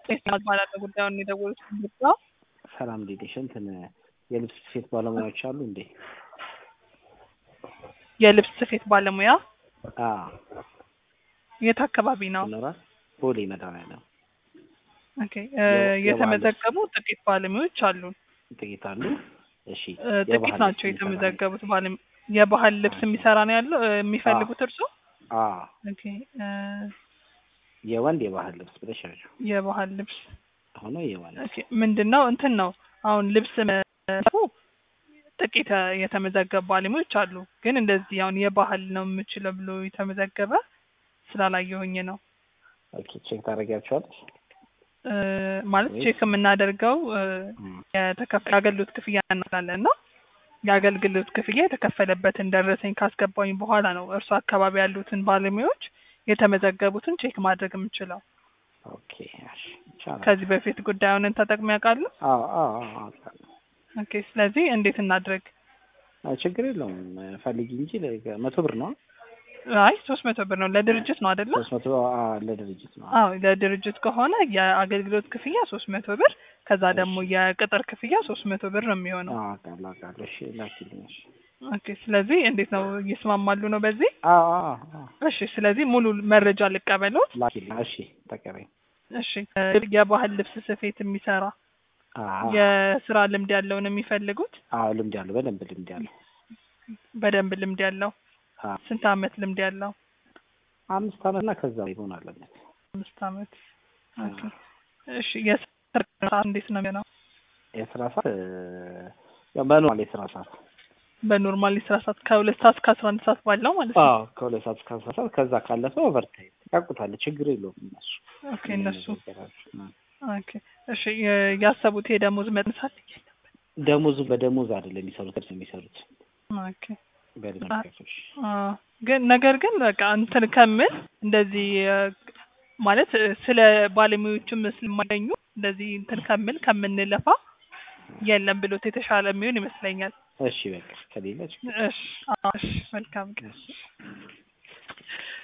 ባላለ ጉዳዩን የደወሉት ነው። ሰላም ሌዴሽ እንትን የልብስ ስፌት ባለሙያዎች አሉ እንዴ? የልብስ ስፌት ባለሙያ አዎ የት አካባቢ ነው? ይኖራል። ቦሌ መድኃኒዓለም ኦኬ እ የተመዘገቡ ጥቂት ባለሙያዎች አሉን። ጥቂት አሉ። እሺ እ ጥቂት የባህል ናቸው ልብስ የሚሰራ የተመዘገቡት ባለ የባህል ልብስ የሚሰራ ነው ያለው እ የሚፈልጉት እርሶ? አዎ ኦኬ እ የወንድ የባህል ልብስ ብለሽ ያዥው የባህል ልብስ ሆኖ የወንድ ኦኬ ምንድን ነው እንትን ነው አሁን ልብስ መሰፉ ጥቂት እ የተመዘገቡ ባለሙያዎች አሉ። ግን እንደዚህ አሁን የባህል ነው የምችለው ብሎ የተመዘገበ ስላላየሁኝ ነው። ኦኬ ቼክ ታደርጊያቸዋለሽ? እ ማለት ቼክ የምናደርገው እ የተከፈ የአገልግሎት ክፍያ እናላለን እና የአገልግሎት ክፍያ የተከፈለበትን ደረሰኝ ካስገባኝ በኋላ ነው እርሱ አካባቢ ያሉትን ባለሙያዎች የተመዘገቡትን ቼክ ማድረግ የምችለው። ኦኬ እሺ ይቻላል። ከዚህ በፊት ጉዳዩን ተጠቅመው ያውቃሉ? አዎ አዎ አዎ አውቃለሁ። ኦኬ ስለዚህ እንዴት እናድርግ? አይ ችግር የለውም ፈልጊ እንጂ ለ- መቶ ብር ነው አይ ሶስት መቶ ብር ነው ለድርጅት ነው አይደለ? ሶስት መቶ አዎ ለድርጅት ነው። አዎ ለድርጅት ከሆነ የአገልግሎት ክፍያ ሶስት መቶ ብር ከዛ ደግሞ የቅጥር ክፍያ ሶስት መቶ ብር ነው የሚሆነው። አዎ አውቃለሁ አውቃለሁ። እሺ ላኪልኝ። እሺ ኦኬ ስለዚህ እንዴት ነው ይስማማሉ ነው በዚህ? አዎ አዎ አዎ እሺ ስለዚህ ሙሉ መረጃ ልቀበሎት። ላኪልኝ። እሺ ተቀበኝ። እሺ እ የባህል ልብስ ስፌት የሚሰራ አዎ የስራ ልምድ ያለው ነው የሚፈልጉት? አዎ ልምድ ያለው በደንብ ልምድ ያለው በደንብ ልምድ ያለው አዎ ስንት አመት ልምድ ያለው? አምስት አመት እና ከዛ በላይ መሆን አለበት። አምስት አመት። ኦኬ እሺ የስራ ሰዓት እንዴት ነው የሚሆነው? የስራ ሰዓት እ ያው በኖርማል የስራ ሰዓት በኖርማል የስራ ሰዓት ከሁለት ሰዓት እስከ አስራ አንድ ሰዓት ባለው ማለት ነው። አዎ ከሁለት ሰዓት እስከ አስራ ሰዓት ከዛ ካለፈ ኦቨርታይም ያውቁታል። ችግር የለውም እነሱ ኦኬ እነሱ ነገራቸው። ኦኬ እሺ የ- ያሰቡት የደሞዝ መጠን ሳለ ደሞዙ በደሞዝ አይደለም የሚሰሩት እርስ የሚሰሩት ኦኬ በእድሜ ከፍሽ አ ግን ነገር ግን በቃ እንትን ከምል እንደዚህ እ ማለት እ ስለ ባለሙያዎችም ስለማገኙ እንደዚህ እንትን ከምል ከምንለፋ የለም ብሎት የተሻለ የሚሆን ይመስለኛል። እሺ በቃ ከሌለ ችግር እሺ አዎ፣ እሺ መልካም ቀን። እሺ